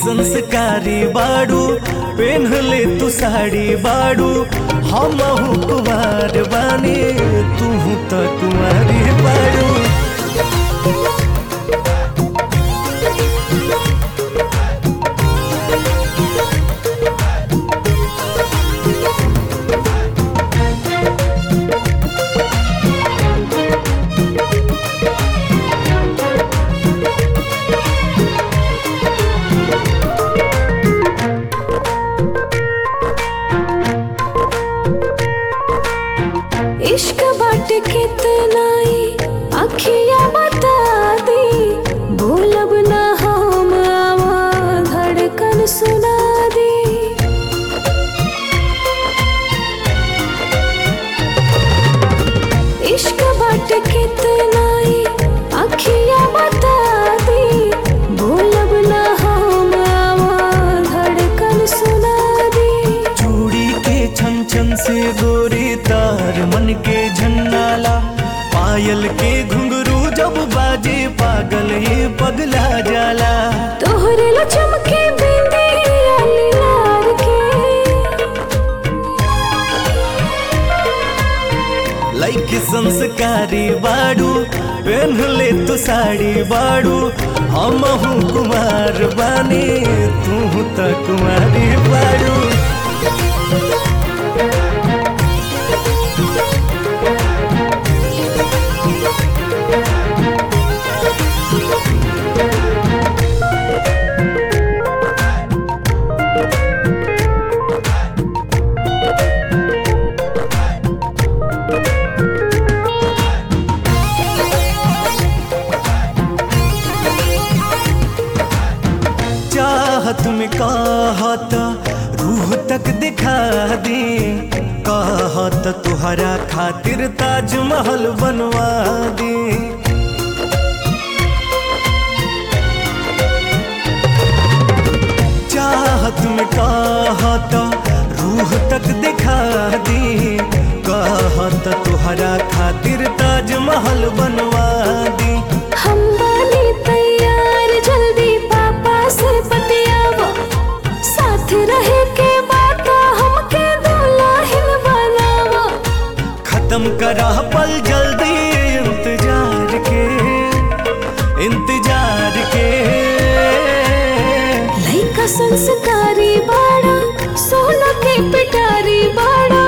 संस्कारी बाड़ू पेन्ह ले तू साड़ी बाड़ू हम कुमार बानी तू तो कुमारी बाड़ू इश्क बाट कितना अखिया बता दी भूलब ना हम आवा धड़कन सुना दी इश्क बाट कितना अखिया बता दी भूलब ना हम आवा धड़कन सुना दी चूड़ी के छन छन से गोरी तार मन के झन्नाला पायल के घुंघरू जब बाजे पागल ये पगला जाला तोहरे ला चमके बिंदी आली लार के लाइक संस्कारी बाड़ू पहन ले तू साड़ी बाड़ू हम कुमार बानी तू तो कुमारी बाड़ू चाहत में कहत रूह तक दिखा दी कहत तुहरा खातिर ताजमहल बनवा दी चाहत में कहत रूह तक दिखा दी कहत तुहरा खातिर ताजमहल बनवा दी हम बानी तैयार जल्दी पापा से बतियावा साथ रहे के बात हमके दुल्हन बनावा खत्म करा पल जल्दी इंतजार के इंतजार के लइका संस्कारी बाड़ा सोना के पिटारी बाड़ा